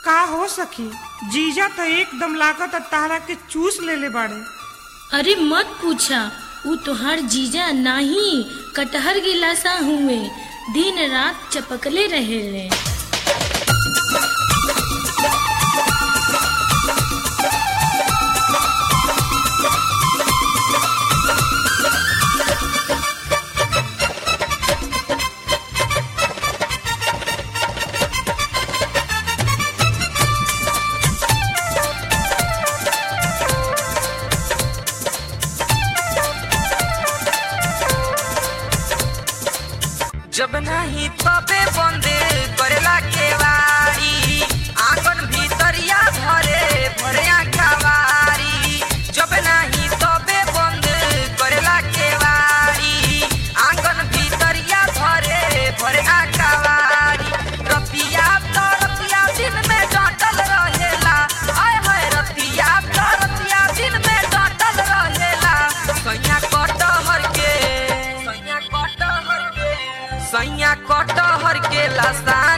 का हो सखी जीजा तो एकदम लागत तारा के चूस लेले बाड़े अरे मत पूछा ऊ तोहार जीजा नाही कटहर गिलासा हुए दिन रात चपकले रहे जब नहीं तबे बंदे करेला केवाड़ी आंगन भीतरिया भरे भरे कवारी जब नहीं तबे बंदे करेला केवाड़ी आंगन भीतरिया भरे भरे कवारी रतिया तो रतिया दिन में डटल रहेला आय हाय रतिया तो रतिया दिन में डटल रहेला सैया कटहर के सैया कटहर के सैया कटहर के लसा